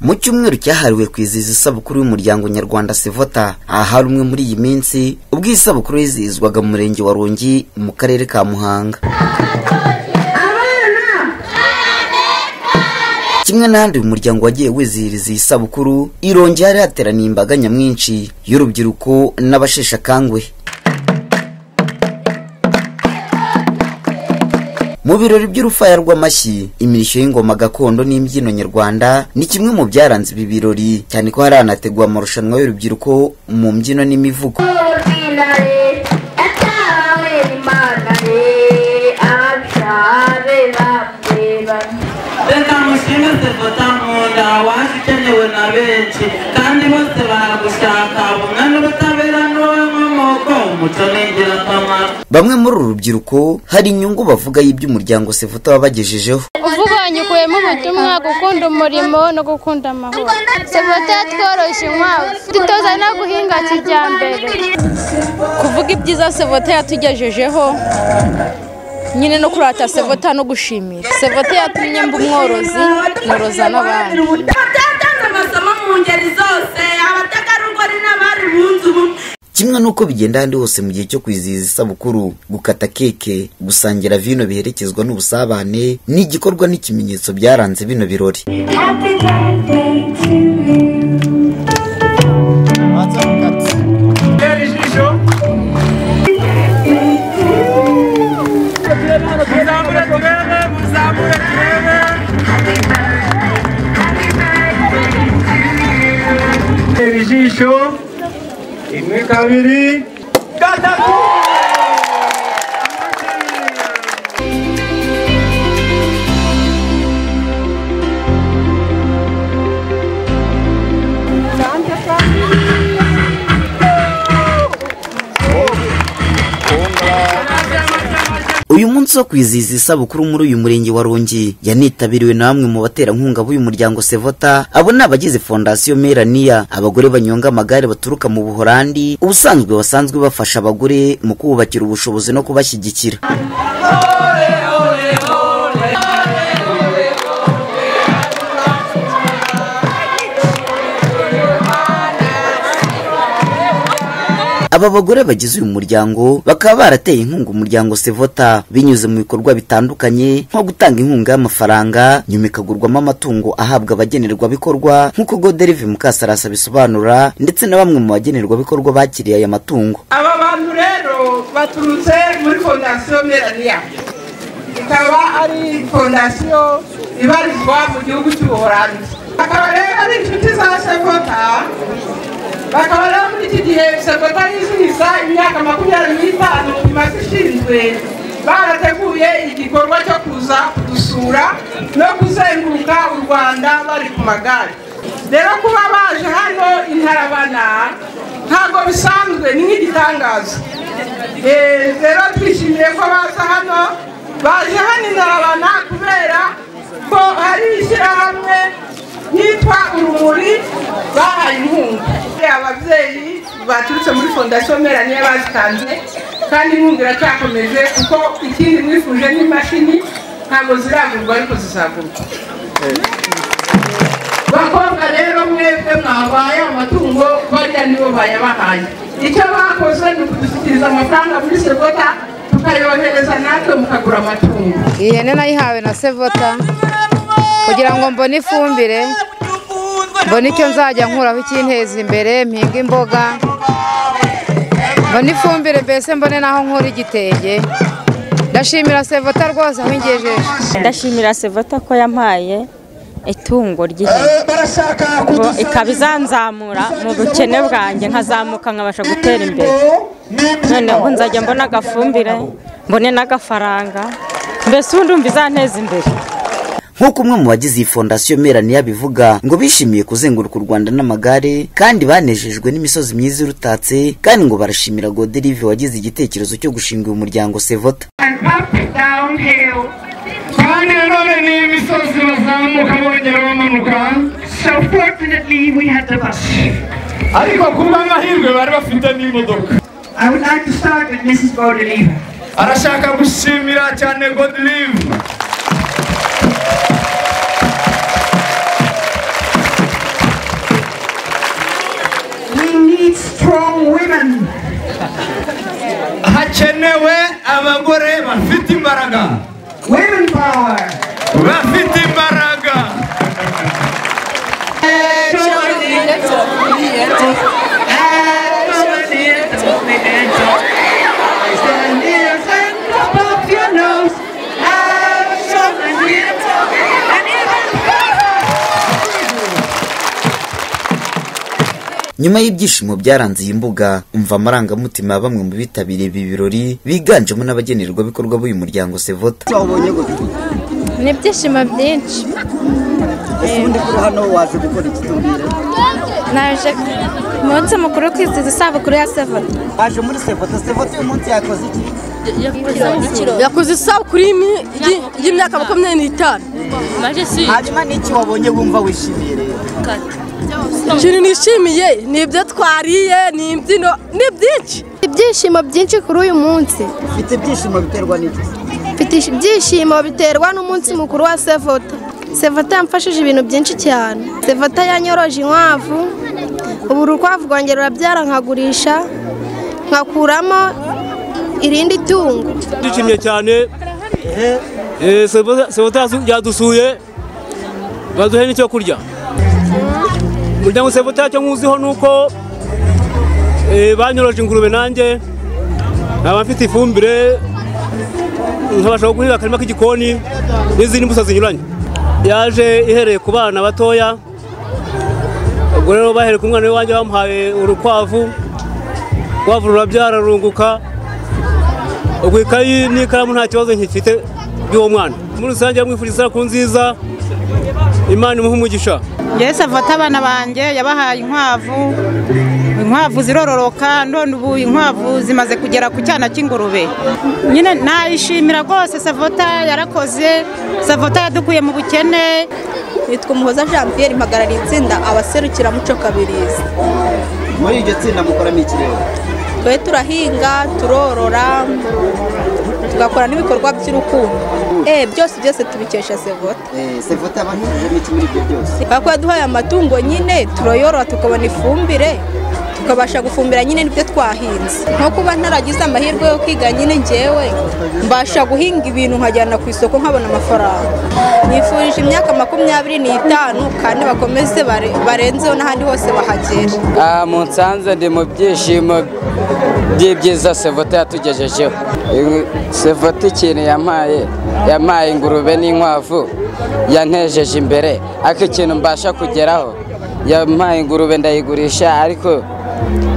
mu cyumweru cyahariwe kwizihiza isabukuru y'umuryango nyarwanda sevota aha hari umwe muri iyi minsi ubwo iyi sabukuru yizihizwaga mu murenge wa rongi mu karere ka muhanga kimwe n'ahandi uyu muryango wagiye wizihiriza iyi sabukuru irongi hari hateraniye imbaga nyamwinshi y'urubyiruko n'abasheshe akanguhe mu birori by'urufaya rw'amashyi imirishyo y'ingoma gakondo n'imbyino nyarwanda ni kimwe mu byaranze ibi birori cyane ko hari hanategwa amarushanwa y'urubyiruko mu mbyino n'imivugo reka mushime sevota nkunda waje ukenewe na benshi kandi bose baragushaka ubumwe n'ubutabera n'uw'inkomoko umuco ni ingirakamaro bamwe muri uru rubyiruko hari inyungu bavuga y'iby'umuryango sefuta wabagejejeho uvuganye ukuyemo ubutumwa gukunda umurimo no gukunda amahoro sebota yatworoshye inkwavu dutoza no guhinga kijyambere kuvuga ibyiza sevota yatugejejeho nyine no kurata sevota no gushimira sevota yatumye mba umworozi noroza n'abandi abatanze amasomo mu ngeri zose abategarugori n'abari bunze ubumwe kimwe n'uko bigenda ahandi hose mu gihe cyo kwizihiza isabukuru gukata keke gusangira vino biherekezwa n'ubusabane ni igikorwa n'ikimenyetso byaranze bino birori uyu munsi wo kwizihiza isabukuru muri uyu murenge wa rongi yanitabiriwe na bamwe mu baterankunga b'uyu muryango sevota abo ni abagize fondasiyo meraniya abagore banyonga amagare baturuka mu buhorandi ubusanzwe basanzwe bafasha abagore mu kubakira ubushobozi no kubashyigikira aba bagore bagize uyu muryango bakaba barateye inkunga umuryango sevota binyuze mu bikorwa bitandukanye nko gutanga inkunga y'amafaranga nyuma ikagurwamo amatungo ahabwa abagenerwabikorwa nk'uko goderive mukasarasa bisobanura ndetse na bamwe mu bagenerwabikorwa bakiriye aya matungo aba bantu rero baturutse muri fondasiyo meraniya ikaba ari fondasiyo ibarizwa mu gihugu cy'ubuholandi bakaba rero ari inshuti za sevota bakaba rero muri iki gihe sevota yizihiza imyaka makumyabiri n'itanu imaze ishinzwe barateguye igikorwa cyo kuza kudusura no kuzenguruka u rwanda bari ku magare rero kuba baje hano intarabana ntabwo bisanzwe ni nk'igitangaza Eh, rero twishimiye ko baza hano baje hano intarabana kubera ko hari ishyirahamwe yitwa urumuri bahaye inkunga ababyeyi baturutse muri fondasiyo mera niyo bazitanze kandi inkunga iracyakomeje kuko ikindi mwifuje n'imashini ntabwo ziragurwa ariko zizagurwa bakobwa rero mwebwe mwabaye amatungo bariya nibo bayabahaye icyo bakoze ni ukudushyikiriza amafaranga muri sevota tukayohereza natwe mukagura amatungo iyi hene nayihawe na sevota kugira ngo mbone ifumbire mbone icyo nzajya nkuraho ikinteza imbere mpinga imboga mbone ifumbire mbese mbone n'aho nkura igitenge ndashimira sevota rwose aho ingejeje ndashimira sevota ko yampaye itungo ry'ihene Ngo ikaba izanzamura mu bukene bwanjye nkazamuka nkabasha gutera imbere noneho nzajya mbona agafumbire mbone n'agafaranga mbese ubundi umva izanteza imbere nk'uko umwe mu bagize iyi fondasiyo meraniya bivuga ngo bishimiye kuzenguruka u rwanda n'amagare kandi banejejwe n'imisozi myiza irutatse kandi ngo barashimira goderive wagize igitekerezo cyo gushinga uyu muryango sevota kandi nanone ni imisozi bazamuka bongera bamanuka ariko ku bw'amahirwe bari bafite n'imodoka arashaka gushimira cyane godirive strong women. hakenewe abagore bafite imbaraga Women power. bafite imbaraga Stand here and pop up your nose. Have some and here and even nyuma y'ibyishimo byaranze iyi mbuga umva amarangamutima ya bamwe mu bitabiriye ibi birori biganjemo n'abagenerwabikorwa b'uyu muryango sevota wabonye gute ni ibyishimo byinshi ese ubundi kuri hano waje gukora iki tubwire naje ku munsi mukuru wo kwizihiza isabukuru ya sevota waje muri sevota sevota uyu munsi yakoze iki yakoze isabukuru y'imi- y'im- y'imyaka makumyabiri n'itanu hanyuma n'iki wabonye wumva wishimiye rero ikintu nishimiye ni ibyo twariye ni imbyino ni byinshi Ibyishimo byinshi kuri uyu munsi. mfite ibyishimo biterwa n'iki Mfite ish- ibyishimo biterwa n'umunsi mukuru wa Sevota. Sevota yamfashije ibintu byinshi cyane. Sevota yanyoroje inkwavu, ubu urukwavu rwongera rurabyara nkagurisha, nkakuramo irindi tungo. dushimye cyane Eh, Sevota- sevota yasu- yadusuye baduhe n'icyo kurya umuryango sevota icyo nkuziho ni uko eh, banyoroje ingurube nanjye nkaba mfite ifumbire nkabasha guhinga akarima k'igikoni n'izindi mbuto zinyuranye yaje ihereye ku bana batoya ubwo rero bahereye ku mwana w'iwanjye bamuhaye urukwavu urukwavu rurabyara rurunguka ubwo ikayi n'ikaramu nta kibazo nkifite by'uwo mwana muri rusange yamwifuriza isabukuru nziza imana imuhe umugisha mbese avota abana banjye yabahaye inkwavu inkwavu zirororoka none ubu inkwavu zimaze kugera ku cyana cy'ingurube nyine nayishimira rwose savota yarakoze savota yadukuye mu bukene nitwa umuhoza jean pierre impagarariye itsinda abaserukiramuco kabirizi muri iryo tsinda mukoramo iki rero twe turahinga turorora tugakora n'ibikorwa by'urukundo eh byose byose tubikesha sevota Eh, sevota yabahirijemo iki muri ibyo byose kubera ko yaduhaye amatungo nyine turayorora tukabona ifumbire tukabasha gufumbira nyine n'ibyo twahinze nko kuba ntaragize amahirwe yo kwiga nyine ngewe mbasha guhinga ibintu nkajyana ku isoko nkabona amafaranga nifurije imyaka makumyabiri n'itanu kandi bakomeze bare- barenzeho n'ahandi hose bahagera aha munsanze ndi mu byishimo by'ibyiza sevota yatugejejeho Ingu- sevota ikintu yampaye yampaye ingurube n'inkwavu yantejeje imbere ariko ikintu mbasha kugeraho yampaye ingurube ndayigurisha ariko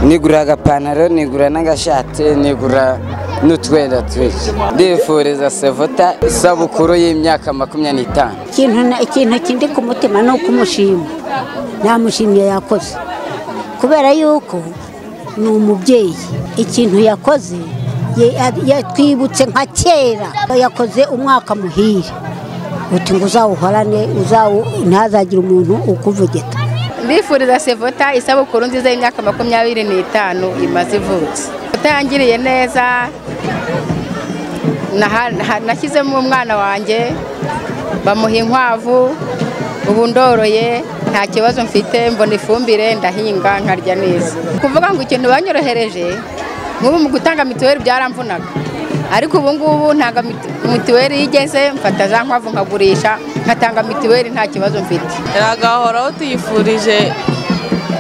nigura agapantaro nigura n'agashati nigura n'utwenda twinshi ndifuriza sevota isabukuru y'imyaka makumyabiri n'itanu ikintu na- ikintu kindi ku mutima ni ukumushima namushimye yakoze kubera yuko ni umubyeyi ikintu yakoze ye- ya- yatwibutse nka kera yakoze umwaka muhire uti ngo uzawuhorane uzawu- ntazagire umuntu ukuvugita ndifuriza sevota isabukuru nziza y'imyaka makumyabiri n'itanu imaze ivutse utangiriye neza naha- naha- nashyizemo umwana wanjye bamuha inkwavu ubu ndoroye nta kibazo mfite mbona ifumbire ndahinga nkarya neza kuvuga ngo ikintu banyorohereje nk'ubu mu gutanga mituweli byaramvunaga ariko ubu ngubu ntanga miti- mituweli iyo igeze mfata za nkwavu nkagurisha nkatanga mituweli nta kibazo mfite Iragahoraho tuyifurije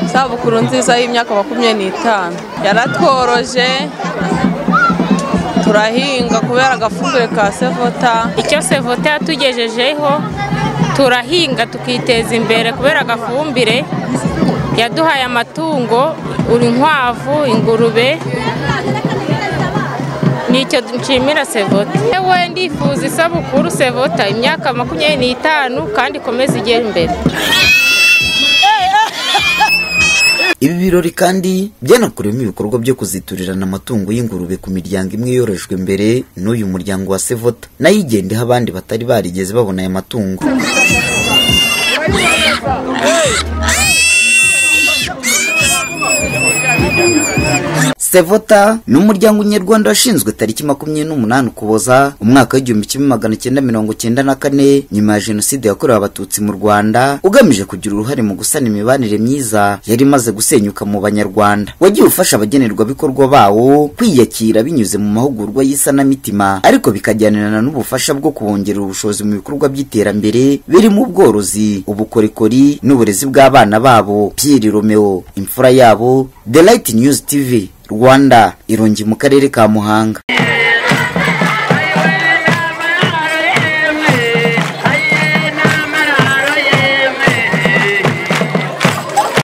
isabukuru nziza y'imyaka makumyabiri n'itanu yaratworoje turahinga kubera agafumbire ka sevota icyo sevota yatugejejeho turahinga tukiteza imbere kubera agafumbire yaduhaye amatungo uri inkwavu ingurube nicyo nshimira sevota yewe ndifuza isabukuru sevota imyaka makumyabiri n'itanu kandi ikomeze igera imbere ibi birori kandi byanakorewemo ibikorwa byo kuziturirana amatungo y'ingurube ku miryango imwe yorojwe mbere n'uyu muryango wa sevota nayo igendeho abandi batari barigeze babona aya matungo sevota ni umuryango nyarwanda washinzwe tariki makumyabiri n'umunani ukuboza umwaka w'igihumbi kimwe magana cyenda mirongo cyenda na kane nyuma ya jenoside yakorewe abatutsi mu rwanda ugamije kugira uruhare mu gusana imibanire myiza yari imaze gusenyuka mu banyarwanda wagiye ufasha abagenerwabikorwa bawo kwiyakira binyuze mu mahugurwa y'isanamitima ariko bikajyanirana n'ubufasha bwo kubongerera ubushobozi mu bikorwa by'iterambere birimo ubworozi ubukorikori n'uburezi bw'abana babo Pierre Romeo imfura yabo The Light News TV Rwanda irongi mu karere ka Muhanga